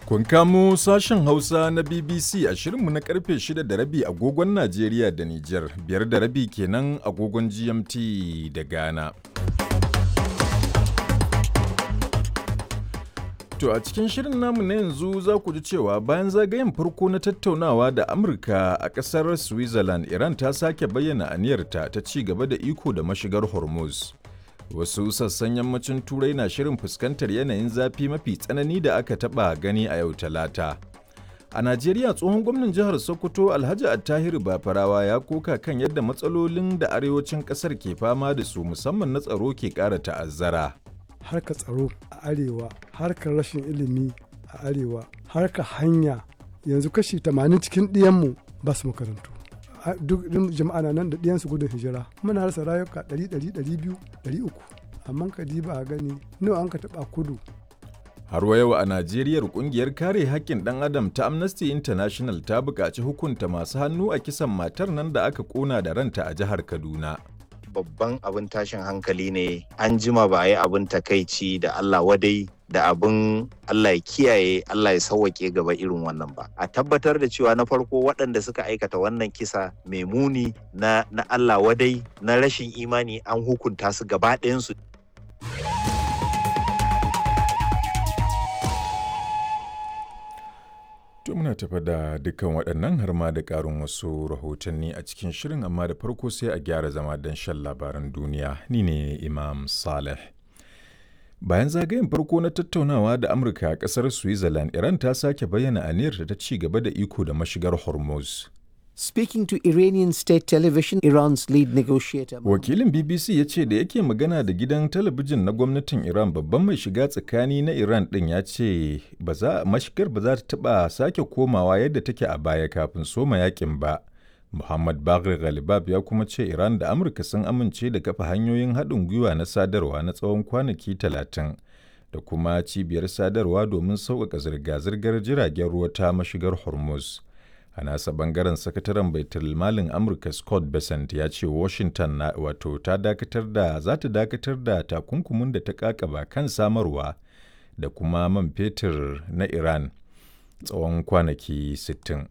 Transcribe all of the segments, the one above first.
Kun kamo sashen Hausa na BBC a shirinmu na karfe 6 da rabi agogon Najeriya da Nijar, biyar da rabi kenan agogon GMT da Ghana. To a cikin shirin namu na yanzu za ku ji cewa bayan zagayen farko na tattaunawa da Amurka a ƙasar Switzerland, Iran ta sake bayyana aniyarta ta ci gaba da iko da mashigar Hormuz. Wasu sassan yammacin Turai na shirin fuskantar yanayin zafi mafi tsanani da aka taɓa gani a yau Talata. A Najeriya tsohon gwamnan jihar Sokoto Alhaji Attahiru Bafarawa ya koka kan yadda matsalolin da arewacin ƙasar ke fama da su musamman na tsaro ke ƙara ta'azzara. harkar tsaro a arewa harkar rashin ilimi a arewa harkar hanya yanzu kashi 80 cikin ɗiyanmu ba su makarantu duk jama'a na nan da ɗiyansu gudun hijira muna rasa rayuka 100 200 300 amma ka ba a gani nawa an ka taɓa kudu Har wa yau a Najeriya kungiyar kare haƙƙin ɗan adam ta Amnesty International ta buƙaci hukunta masu hannu a kisan matar nan da aka ƙona da ranta a jihar Kaduna. babban abin tashin hankali ne an jima ba a yi abin takaici da Allah wadai da abin Allah ya kiyaye Allah ya sauwake gaba irin wannan ba a tabbatar da cewa na farko waɗanda suka aikata wannan kisa mai muni na, na Allah wadai na rashin imani an hukunta su gaba ɗayansu To muna tafa da dukkan waɗannan har ma da ƙarin wasu rahotanni a cikin shirin amma da farko sai a gyara zama don shan labaran duniya ni ne Imam Saleh. Bayan zagayen farko na tattaunawa da Amurka a ƙasar Switzerland, Iran ta sake bayyana aniyarta ta ci gaba da iko da mashigar Hormuz. Speaking to Iranian state television, Iran's lead negotiator. Wakilin BBC ya ce da yake magana da gidan talabijin na gwamnatin Iran babban mai shiga tsakani na Iran ɗin ya ce mashigar ba za ta taɓa sake komawa yadda take a baya kafin soma yakin ba. Muhammad Bagri Ghalibab ya kuma ce Iran da Amurka sun amince da kafa hanyoyin haɗin gwiwa na sadarwa na tsawon kwanaki talatin da kuma cibiyar sadarwa domin sauƙaƙa zirga-zirgar jiragen ruwa ta mashigar Hormuz. a nasa bangaren sakataren baitul malin amurka scott besant ya ce washington na wato ta dakatar da za ta dakatar da takunkumin da ta kakaba kan samarwa da kuma man fetur na iran tsawon kwanaki 60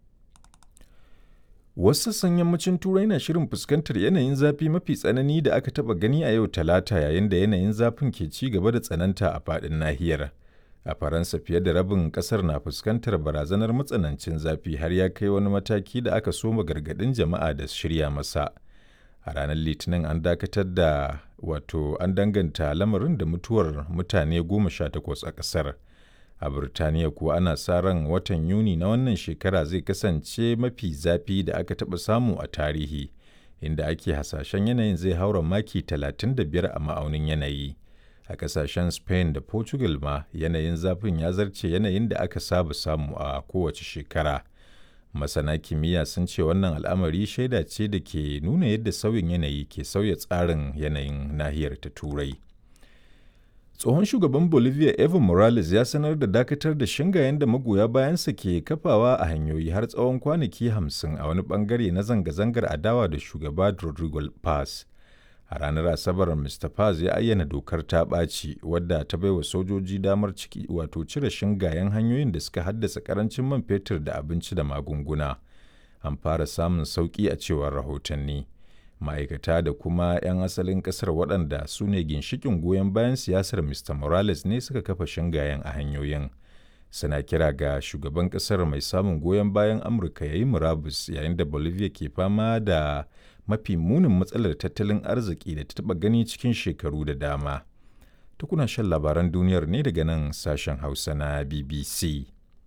wasu sassan yammacin turai na shirin fuskantar yanayin zafi mafi tsanani da aka taba gani a yau talata yayin da yanayin zafin ke ci gaba da tsananta a faɗin nahiyar a faransa fiye da rabin kasar na fuskantar barazanar matsanancin zafi har ya kai wani mataki da aka soma gargadin jama'a da shirya masa a ranar litinin an dakatar da wato an danganta lamarin da mutuwar mutane goma sha takwas a kasar a birtaniya kuwa ana sa ran watan yuni na wannan shekara zai kasance mafi zafi da aka taɓa samu a tarihi inda ake hasashen yanayin zai haura maki 35 a ma'aunin yanayi. a kasashen spain da portugal ma yanayin zafin ya zarce yanayin da aka saba samu a kowace shekara masana kimiyya sun ce wannan al'amari shaida ce da ke nuna yadda sauyin yanayi ke sauya tsarin yanayin nahiyar ta turai tsohon shugaban bolivia evo morales ya sanar da dakatar da shingayen da magoya bayansa ke kafawa a hanyoyi har tsawon kwanaki hamsin a wani bangare na zanga-zangar adawa da shugaba rodrigo paz a ranar asabar mr paz ya ayyana dokar ta ɓaci wadda ta baiwa sojoji damar ciki wato cire shingayen hanyoyin da suka haddasa karancin man fetur da abinci da magunguna an fara samun sauƙi a cewar rahotanni ma'aikata da kuma 'yan asalin ƙasar waɗanda su ne ginshikin goyon bayan siyasar mr morales ne suka kafa shingayen a hanyoyin suna kira ga shugaban ƙasar mai samun goyon bayan amurka ya yi murabus yayin da bolivia ke fama da mafi munin matsalar tattalin arziki da ta taɓa gani cikin shekaru da dama. Tukuna shan labaran duniyar ne daga nan sashen Hausa na BBC.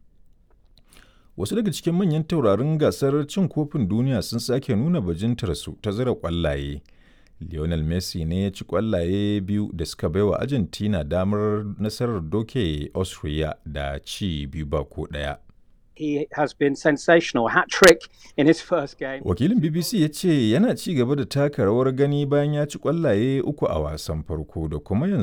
Wasu daga cikin manyan taurarin gasar cin kofin duniya sun sake nuna bajintarsu ta zira ƙwallaye. Lionel Messi ne ya ci ƙwallaye biyu da suka baiwa Argentina damar nasarar doke Austria da ci biyu ba ko ɗaya. he has been sensational hat trick in his first game. Wakilin BBC ya ce yana ci gaba da taka rawar gani bayan ya ci kwallaye uku a wasan farko da kuma yanzu